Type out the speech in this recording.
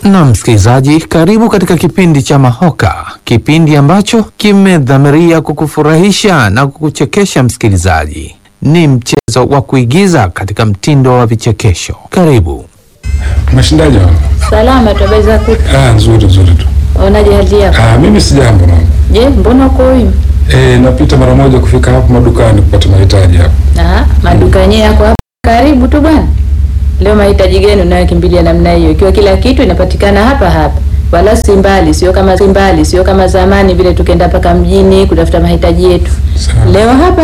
Na msikilizaji, karibu katika kipindi cha Mahoka, kipindi ambacho kimedhamiria kukufurahisha na kukuchekesha. Msikilizaji, ni mchezo wa kuigiza katika mtindo wa vichekesho. Karibu. Mashindaji wangu. Salama tu, habari zako? Ah, nzuri nzuri tu. Waonaje hali yako? Ah, mimi si jambo mama. Je, mbona uko huyu? Eh, napita mara moja kufika hapo madukani kupata mahitaji hapo. Ah, maduka yenyewe yako hapa karibu tu bwana. Leo mahitaji gani unayokimbilia namna hiyo? Ikiwa kila kitu inapatikana hapa hapa, wala si mbali, sio kama si mbali, sio kama zamani vile tukenda mpaka mjini kutafuta mahitaji yetu. Sawa. Leo hapa